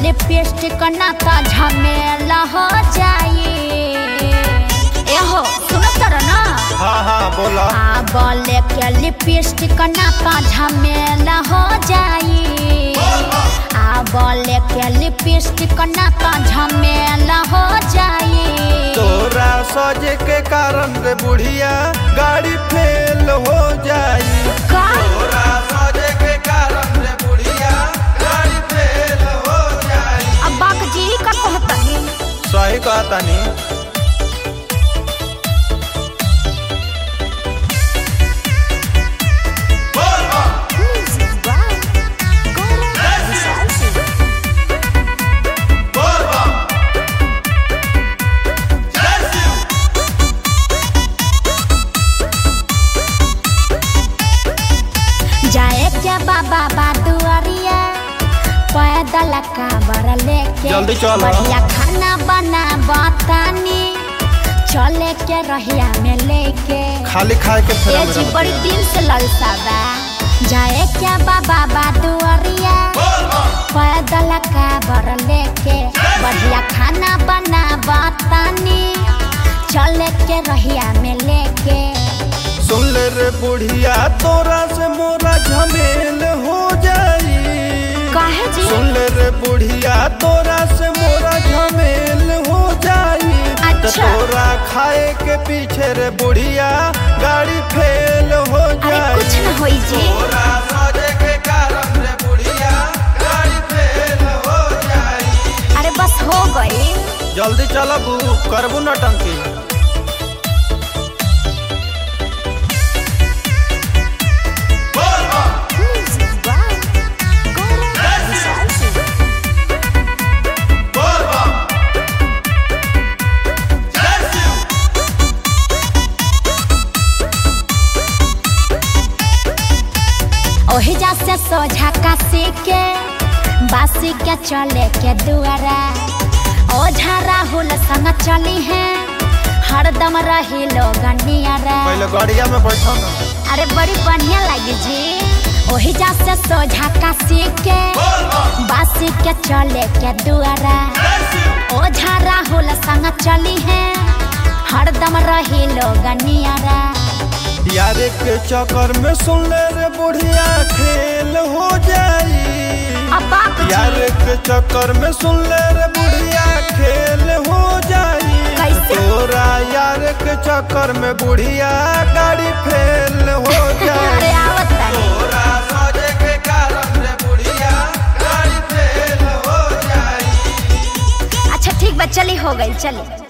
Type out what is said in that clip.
Lipstick ना तो झमेला हो जाई एहो सुनो तर ना हाँ हाँ बोला आ बोले के लिपस्टिक ना तो झमेला हो जाई आ बोले के लिपस्टिक ना तो झमेला हो जाई तोरा सजे के कारण रे बुढ़िया गाड़ी फेल हो जाई का तोरा सजे के कारण रे बुढ़िया गाड़ी फेल हो जाई अब बाक जी का कहतनी सही कहता नी जाए क्या बाबा बादुआरिया पैदल काबर लेके जल्दी चलो। बढ़िया खाना बना बतानी चले के रहिया में लेके खाली खाए के फेरा ये में जी रहत बड़ी है। दिल से ललसा बा जाए क्या बाबा बादुआरिया पैदल काबर लेके बढ़िया खाना बना बतानी चले के रहिया में लेके सुन ले रे बुढ़िया तोरा से मोरा झमेल हो जाई काहे जी सुन ले रे बुढ़िया तोरा से मोरा झमेल हो जाई त अच्छा। तोरा खाए के पीछे रे बुढ़िया गाड़ी फेल हो अरे जाई कुछ न होई जी तोरा सजे के कारण रे बुढ़िया गाड़ी फेल हो जाई अरे बस हो गई जल्दी चलबू करबू न टंकी ओही जा से सोझा काशी के बासी के चले के दुआरा ओझा राहुल संग चली है हरदम रही लोग नियरा पहले गाड़िया में बैठो ना अरे बड़ी बढ़िया लगी जी ओही जा से सोझा काशी के बासी के चले के दुआरा ओझा राहुल संग चली है हरदम रही लोग नियरा यार के चक्कर में सुन ले रे बुढ़िया खेल हो जाई अब बाप जी, यार के चक्कर में सुन ले रे बुढ़िया खेल हो जाई कैसे? तोरा यार के चक्कर में बुढ़िया गाड़ी फेल हो अरे जाई आवत तानी। तोरा सजे के कारण रे बुढ़िया गाड़ी फेल हो जाई अच्छा ठीक बा चली हो गई चली